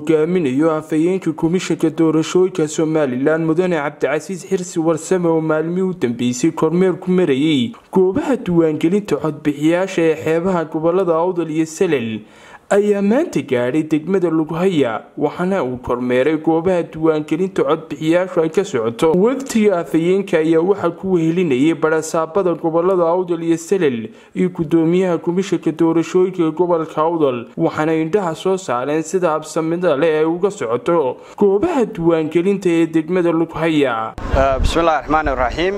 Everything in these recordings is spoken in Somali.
hogaaminayo afhayeenka komishanka doorashooyinka somalilan mudane cabdicasiis xirsi warsame oo maalmihii u dambeysay kormeer ku marayay goobaha diiwaangelinta codbixiyaasha ee xeebaha gobolada awdal iyo salel ayaa maanta gaadhay degmada lughaya waxaana uu kormeeray goobaha diiwaangelinta codbixiyaashu ay ka socoto waftiga afhayeenka ayaa waxaa ku wehelinayay barasaabada gobolada awdal iyo salel iyo gudoomiyaha komishanka doorashooyinka ee gobolka awdal waxaana indhaha soo saareen sida habsamida leh ay uga socoto goobaha diiwaangelinta ee degmada lughaya bismillahi raxmaani raxiim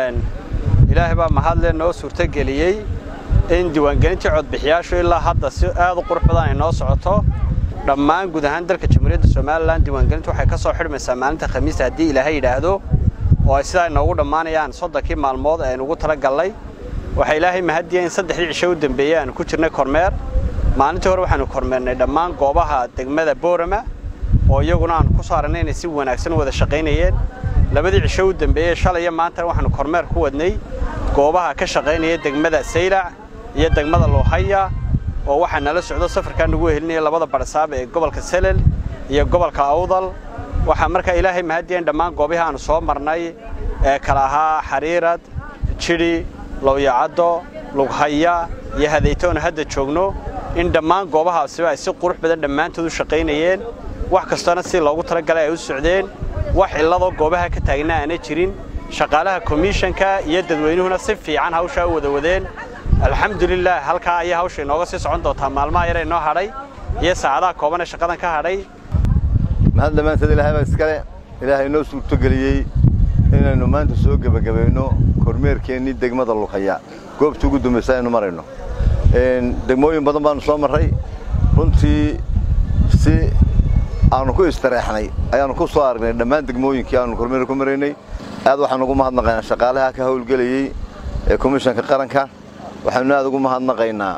ilaahay baa mahadle noo suurtogeliyey in diiwaangelintii codbixiyaashu ilaa hadda si aad u qurux badan ay noo socoto dhammaan guud ahaan dalka jamhuuriyadda somalilan diiwaangelintu waxay ka soo xidhmaysaa maalinta khamiista haddii ilaahay yidhaahdo oo ay sidaa inoogu dhammaanayaan soddonkii maalmood ee aynugu tala gallay waxaa ilaahay mahadiya in saddexdii cisho u dambeeyey aanu ku jirnay kormeer maalintii hore waxaanu kormeernay dhammaan goobaha degmada boorama oo iyaguna aanu ku soo aragnay inay si wanaagsan u wada shaqaynayeen labadii cisho u dambeeyey shalay iyo maantana waxaanu kormeer ku wadnay goobaha ka shaqaynaya degmada saylac iyo degmada luuhaya oo waxaa nala socdo safarkaa nagu wehelinaya labada barsaab ee gobolka selel iyo gobolka awdal waxaa markaa ilaahay mahadiya in dhammaan goobihii aanu soo marnay ee kala ahaa xariirad jidhi lowyacaddo lughaya iyo hadaytoonu hadda joogno in dhammaan goobahaasiba ay si qurux badan dhammaantood u shaqaynayeen wax kastoona si loogu talagalay ay u socdeen wax cilladoo goobaha ka taagna aanay jirin shaqaalaha komishanka iyo dadweynuhuna si fiican hawshaa u wada wadeen alxamdulilah halkaa ayay hawsha inooga sii socon doontaa maalmaha yare inoo hadhay iyo saacadaha kooban ee shaqadan ka hadhay mahad dhammaanteed ilaahay baa iskale ilaahay inoo suurtogeliyey inaynu maanta soo gebagabayno kormeerkeennii degmada lughaya goobta ugu dambaysa aynu marayno degmooyin badan baanu soo marray runtii si aanu ku istareexnay ayaannu ku soo aragnay dhammaan degmooyinkii aanu kormeer ku maraynay aad waxaan ugu mahadnaqaynaa shaqaalaha ka hawlgelayey ee komishanka qaranka waxaanu aad ugu mahadnaqaynaa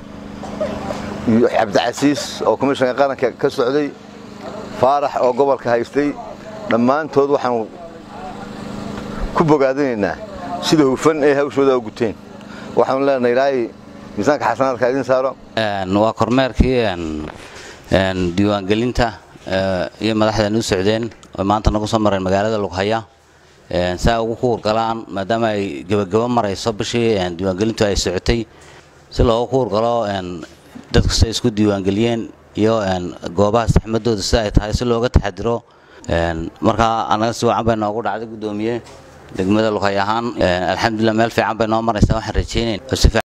cabdicasiis oo komishanka qaranka ka socday faarax oo gobolka haystay dhammaantood waxaanu ku bogaadinaynaa sida hufan ee hawshooda u guteen waxaanu leenahay ilaahay miisaanka xasanaadka idiin saaro waa kormeerkii diiwaangelinta iyo madaxdan u socdeen oo maanta nagu soo mareen magaalada lughaya saa ugu kuurgalaan maadaama ay gebagabo marayso bishii diiwaangelintu ay socotay si loogu kuurgalo dadku siay isku diiwaangeliyeen iyo goobaha saxmadooda sida ay tahay si looga taxadiro markaa annaga si wacan bay noogu dhacday guddoomiye degmada lughay ahaan alxamdulilah meel fiican bay noo maraysaa waxaan rajaynayn